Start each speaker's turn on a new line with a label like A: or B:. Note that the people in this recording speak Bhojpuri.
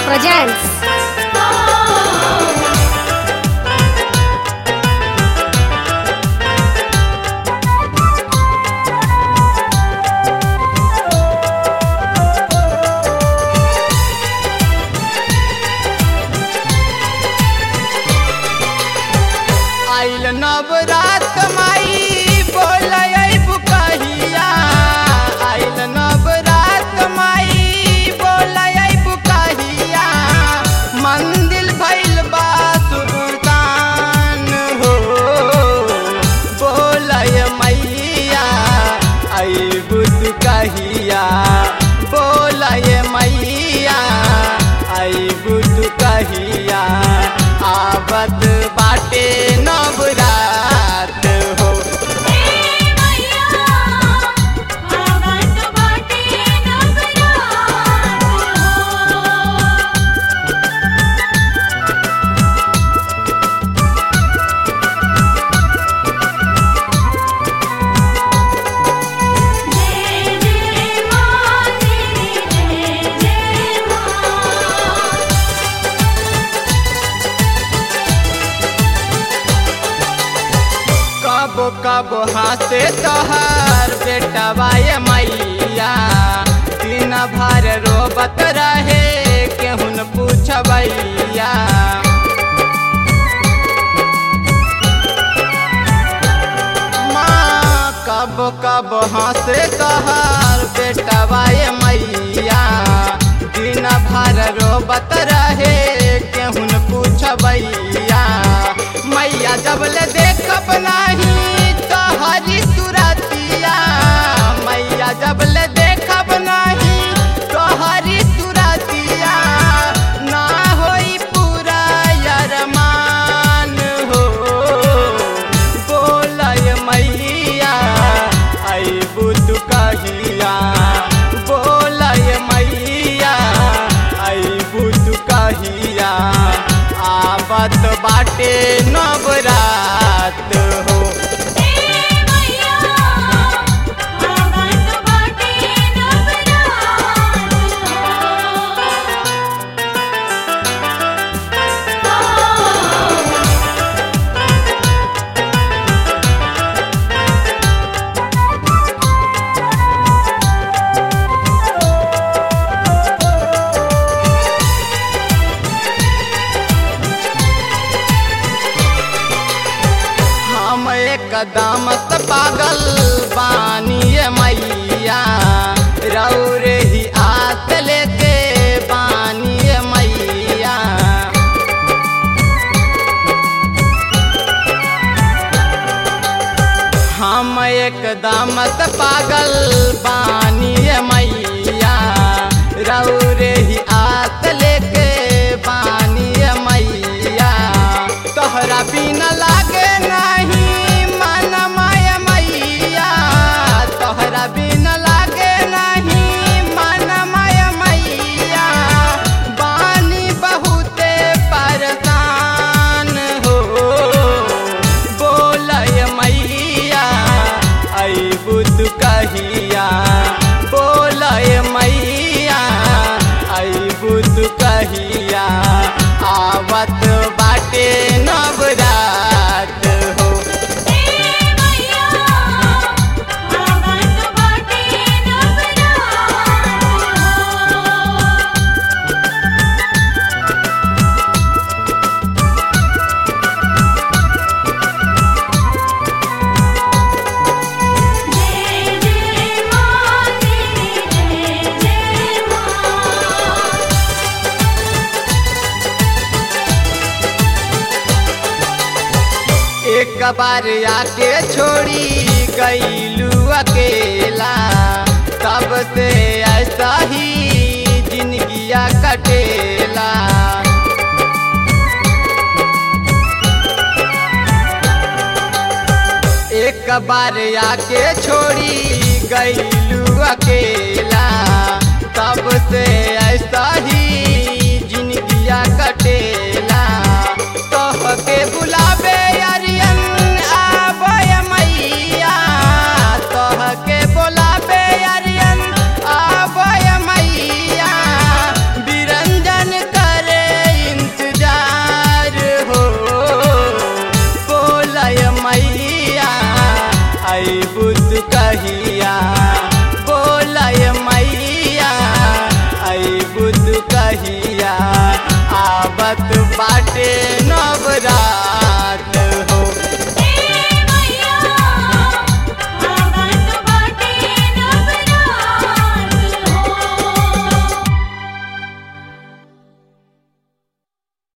A: presents.
B: आइल नवरात माई बोलय बुकहिया आइल नवरात माई बोलय बुकहिया मंदिर भइल बा सुल्तान हो बोलय मैया आई बुद कहिया बोलय मैया आई बुद कहिया आवत बाटे नवरात हो कबो कबो हंसे तोहर बेटवा ये मैया दिन भर रोबत रहे केहुन पूछबैया माँ कबो कबो हंसे तोहर बेटवा ये मैया दिन भर रोबत रहे केहुन पूछबैया मैया जब ले देखब नाही तोहरी सुरतिया मैया जब ले देखब नाही तोहरी सुरतिया ना होई पूरा यरमान हो बोलय मैया आई बुद कहिया बोलय मैया आई बुद कहिया आवत बाटे नवरात हो हम एकदम से पागल बानिए मैया रौरे ही आत लेके बानिए मैया हम एकदम से पागल बानिए मैया रौरे ही आत लेके बानिए मैया तोहरा बिना लागे नहीं मन माय मैया तोहरा बिना लागे नहीं मन माय मैया बानी बहुते परेशान हो बोलय मैया आई बुद कहिया बोलय मैया आई बुद कहिया आवत बाटे नवरात हो एक बार आके छोड़ी गईलू अकेला तब से ऐसा ही जिंदगिया कटेला एक बार आके छोड़ी गईलू अकेला